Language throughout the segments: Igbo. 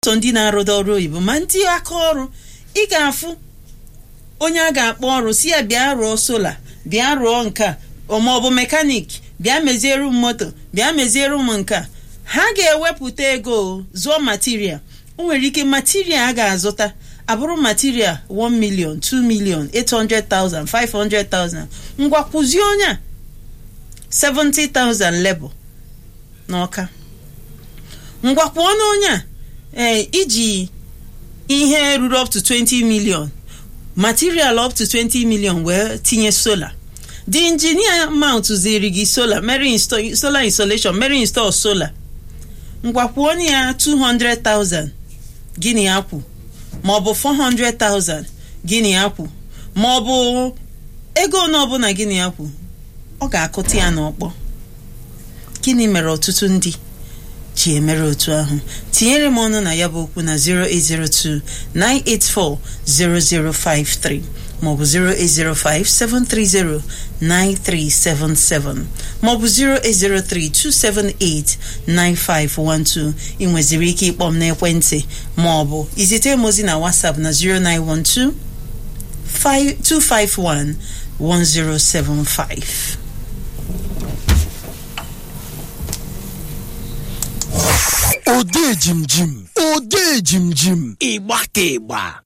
sọ ndị na-arụda ọrụ oyibo ma ndị aka ọrụ ị ga-afụ onye a ga-akpọ ọrụ si ya bịa rụọ sola bịa rụọ nka ma ọ bụ mekanik bịa meziere m moto bịa meziere m nka ha ga-ewepụta ego zụọ material o nwere ike material a ga-azụta abụrụ material 1 million 2 million 800,000 500,000 ngwa kwụzie onye a 70,000 level n'ọka ngwa kwụọ n'onye a ee iji ihe ruru up to 20 million material up to 20 million wee tinye solar the engineer mount ziri gị solar mere install solar installation mere install solar ngwa kwụọ ya 200,000 gịnị akwụ ma ọ bụ 400,000 gịnị akwụ ma ọ bụ ego one ọbụla gịnị akwụ ọ ga-akụta ya n'ọkpọ gịnị mere ọtụtụ ndị ji emere otu ahụ tinyere m ọnụ na ya bụ okwu na 0802 984 0053 maọbụ 0805 730 maọbụ 0803 278 9512 ị nweziri ike ịkpọ m n'ekwentị maọbụ izite m ozi na WhatsApp na 0912 251 1075 ode jimjim ode jimjim ịgba ka ịgba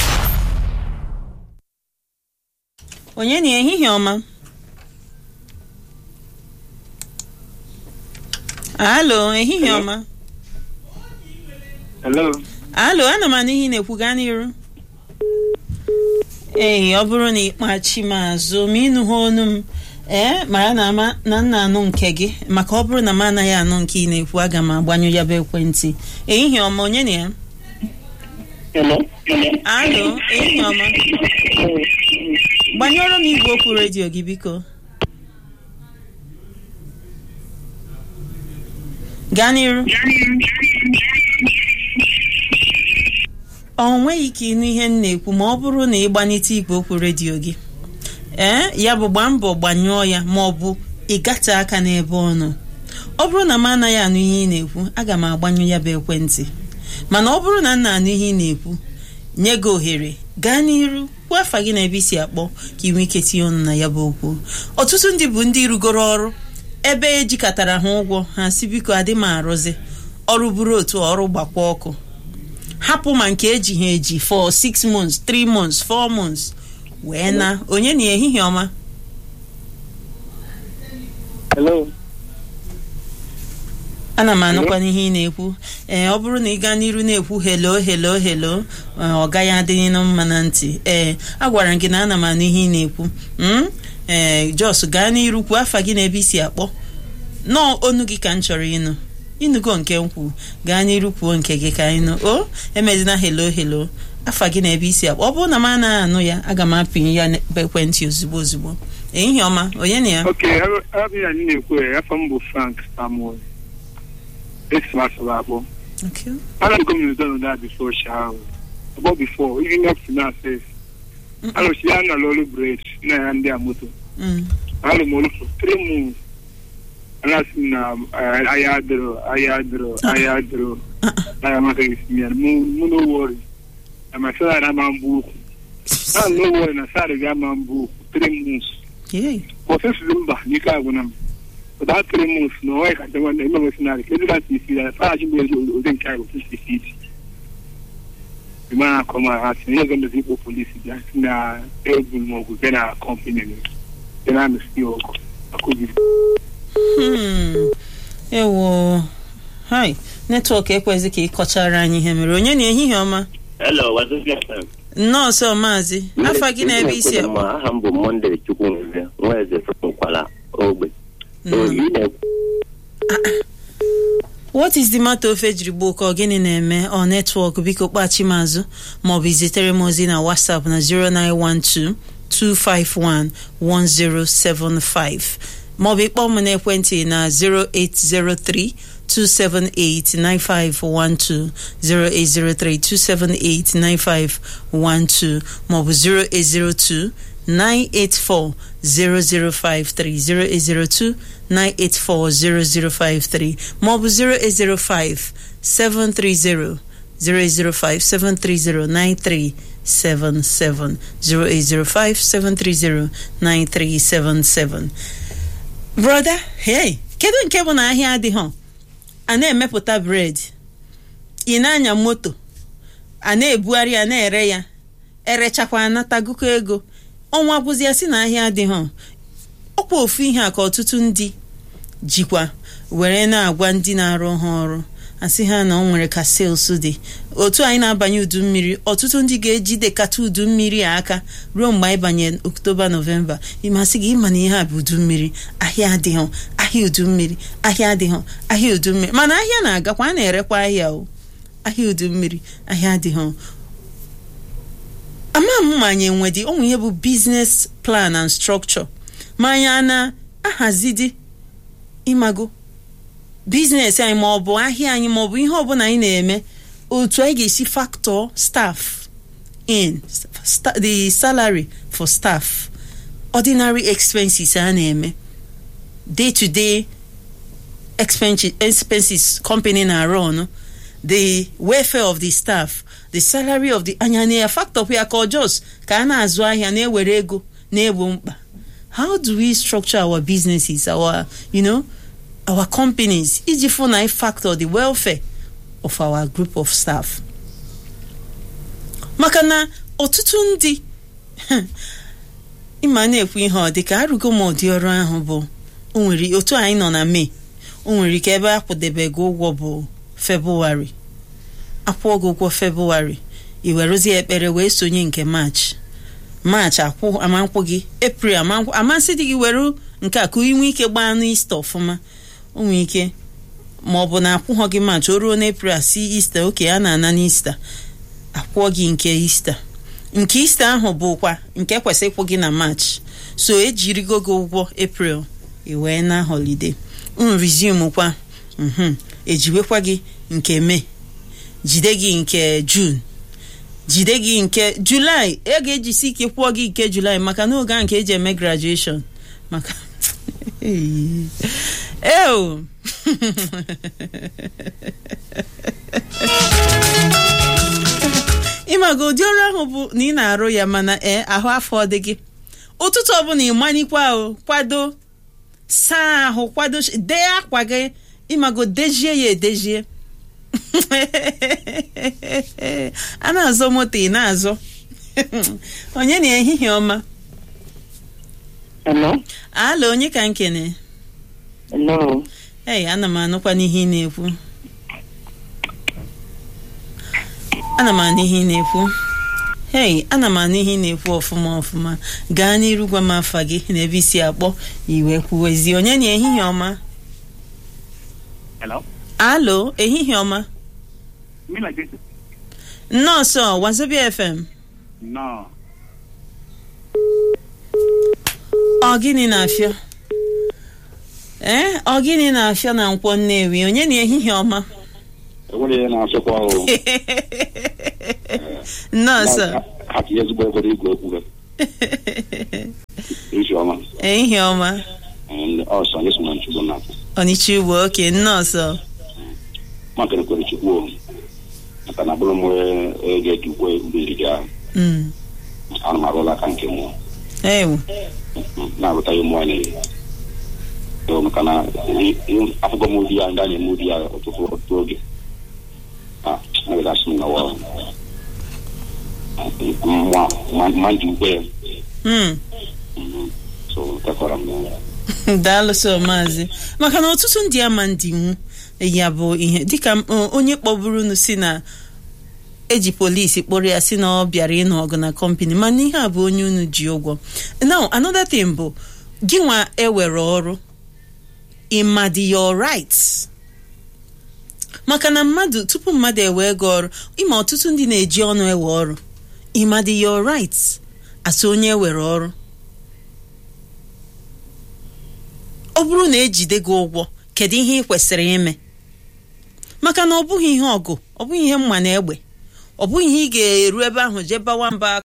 onye na ehihie ọma alo ehihie ọma Hello. alo ana m anụ ihe ị na-ekwu gaa n'iru ee ọ bụrụ na ịkpachi m azụ ma ịnụ ha onu m ee mara na ama na nna anụ nke gị maka ọ bụrụ na m anaghị anụ nke ị na-ekwu aga m agbanyụ ya bụ ekwentị ehihie ọma onye na ya Hello. alo ehihie ọma gbanyụọrọ m igwe okwu redio gị biko gaa n'iru ọ nweghị ike ịnụ ihe m na-ekwu ma ọ bụrụ na ị gbanite igwe okwu redio gị ee ya bụ gbaa mbọ gbanyụọ ya ma ọ bụ ị gate aka n'ebe ọ nọ ọ bụrụ na m anaghị anụ ihe ị na-ekwu aga m agbanyụ ya bụ ekwentị mana ọ bụrụ na m na-anụ ihe ị na-ekwu nye gị ohere gaa n'iru kwuo afa gị na ebe isi akpọ ka ị nwee ike tinye ọnụ na ya bụ okwu ọtụtụ ndị bụ ndị rugoro ọrụ ebe ejikọtara ha ụgwọ ha si biko adị m arụzi ọrụ bụrụ otu ọrụ gbakwa ọkụ hapụ ma nke eji ha eji for 6 months 3 months 4 months wee na onye na ehihie ọma Hello. ana m anụkwa n'ihe ị na-ekwu ee ọ bụrụ na ị gaa n'iru na-ekwu helo helo helo ọ gaghị adịghị na mma na ntị ee agwara m gị na ana m anụ ihe ị na-ekwu mm? ee jos gaa n'iru kwuo afa gị na ebe isi akpọ nọọ onu gị ka m chọrọ ịnụ ịnụgo nke m kwuru gaa n'iru kwuo nke gị ka anyị nụ o emezina helo helo afa gị na ebe isi akpọ ọ bụrụ na m anaghị anụ ya aga m apịnye ya n'ekwentị ozugbo ozugbo ehihie ọma onye na ya Okay, abịa anyị na-ekwu ya afọ m bụ Frank Samuel. Esi m asọrọ akpọ. Okay. Ana m gọọmenti dọrọ that before shower. About before, even up to now says. Ano si ya na lọrụ bred na ya ndị a moto. Mm. Ano m olu for three months. Ana si na eh, ahịa adịrọ, ahịa adịrọ, ahịa adịrọ. Na ya maka esi ya, mụ mụ no worry. Na my salary ama mbụ ukwu. Na no worry na salary gị ama mbụ ukwu three months. Yay. Process mba n'ike agwụna m. Without three months na ọnwa ka nchekwa na ime mesinarị ka ezigbo ntị isi ya fara ji mmezi ụdị nke ahụ sisi isi isi. Ime a akọ ma ha si ihe ọzọ mezi ikpo polisi bịa si na egwu ma ọgwụ bịa na kọmpani m. Bịa na amịsị ọgụ. Akụbi. Hmm. ewo hai netwọk ekwezi ka ị kọchara anyị ihe mere onye na ehihie ọma Hello, Wazobia FM. nọọsụ maazị afa gị na ebe isi akpọ Ma aha m bụ Monde Chukwunze, nwa eze Nkwala Ogbe. Mm. So, ị na-ekwu what is the matter ofe jiri gbuo ka ọ gịnị na-eme ọ netwọk biko kpachi m azụ maọbụ izitere m ozi na whatsapp na 0912 251 1075 maọbụ ịkpọ m n'ekwentị na 0803 278-9512 0803-278-9512 maọbụ 0802 984 0053 0802 984 0053 maọbụ 0805 730 0805-730-9377 0805-730-9377 broda hey kedu nke bụ na ahịa adịghọ a na-emepụta bred ị na-anya moto a na-ebugharị ya na-ere ya erechakwa anatagogo ego ọnwa bụzia si na ahịa adịghọ ọkwa ofu ihe a ka ọtụtụ ndị jikwa were na-agwa ndị na-arụ ha ọrụ asị ha na ọ nwere ka sales dị otu anyị na-abanye udu mmiri ọtụtụ ndị ga-ejidekata udu mmiri a aka ruo mgbe anyị banye oktoba nọvemba ịmasị gị ịma na ihe a bụ udu mmiri ahịa adịghọ ahịa udu mmiri ahịa adịghọ ahịa udu mmiri mana ahịa na-agakwa a na-erekwa ahịa o ahịa udu mmiri ahịa adịghọ ama m ma anyị enwedị ụmụ ihe bụ business plan and structure ma anyị a na-ahazidi ịmago biznes anyị ma ọ bụ ahịa anyị ma ọ bụ ihe ọbụla anyị na-eme otu anyị ga-esi factor staff in sta the salary for staff ordinary expenses a na-eme day to day expenses, expenses company na-arụ ọnụ the welfare of the staff the salary of the anya na ya factor ya ka ọjọs ka a na-azụ ahịa na-ewere ego na-egbo mkpa how do we structure our businesses our you know our companies iji fụ na factor the welfare of our group of staff maka na ọtụtụ ndị ịma na-ekwu ihe ọ dị ka arụgo m ụdị ọrụ ahụ bụ o nwere otu anyị nọ na mee o nwere ike ebe akwụdebego ụgwọ bụ febụwarị akwụọ gị ụgwọ febụwarị i werezie ekpere wee sonye nke maachị maachị akwụ amankwụ gị epril amankwụ amasị dị gị were nke a ka inwe ike gbaa anụ ista ọfụma o nwere ike ma ọ bụ na akwụghọ gị maachị o ruo n'epril asị ista oke a na-ana n'ista akwụọ gị nke ista nke ista ahụ bụkwa nke kwesịrị ịkwụ gị na maachị so ejirigo gị ụgwọ epril i wee na holiday nrizum kwa mhm ejiwekwa gị nke mee jide gị nke jun jide gị nke julaị e ga-ejisi ike kwụọ gị nke julaị maka n'oge ahụ nke eji eme graduation maka eo ịmaga ụdị ọrụ ahụ bụ na ị na-arụ ya mana ee ahụ afọ dị gị ụtụtụ ọbụla ịmanyikwa o kwado saa ahụ kwado dee akwa gị ịmago dejie ya edejie a na-azọ moto ị na-azọ onye na ehihie ọma Hello? ala onye ka nkene Hello? ei ana m anụkwa n'ihe ị na-ekwu ana m anụ ihe ị na-ekwu hei ana m anụ ihe ị na-ekwu ọfụma ọfụma gaa n'iru gwa m afa gị na ebe isi akpọ iwe kwuwezi onye na ehihie ọma Hello? alo ehihie ọma Mila Jesu? nọọsụ wazobia fm No. ọ gịnị na-afịọ ee ọ gịnị na-afịọ na nkwọ nnewi onye na ehihie ọma enwere ihe na-asụkwa ahụ nọọsụ ha tinye ezigbo ego igwe ekwure isi ọma ehihie ọma ọsọ anyị so na nchukwu na ọnịcha ugbo oke nọọsụ maka na kwere chukwu o. maka na bụrụ m ego etukwe mbiri gị ahụ Mm. ana m arụla aka nke mụọ ewu na-arụta ya ụmụ anyị Ee, maka na afụgo m ụdị ya ndị a na-eme ụdị ya ọtụtụ ọtụtụ oge na-egasị m na wa ma ndị ukwe ya Mm. so tekwara m ya daalụ sọ maazị maka na ọtụtụ ndị ama ndị nwu ya bụ ihe dịka m- o- onye kpọburu unu si na eji polisi kpọrọ ya si na ọ bịara ịnụ ọgụ na kọmpani mana ihe a bụ onye unu ji ụgwọ now another thing bụ gị nwa ewere ọrụ ịma dị your rights maka na mmadụ tupu mmadụ ewe gị ọrụ ịma ọtụtụ ndị na-eji ọnụ ewe ọrụ ịma dị your rights asị onye ewere ọrụ ọ bụrụ na ejide gị ụgwọ kedu ihe ị kwesịrị ime maka na ọ bụghị ihe ọgụ ọ bụghị ihe mma na egbe ọ bụghị ihe ị ga-eru ebe ahụ jee bawa mba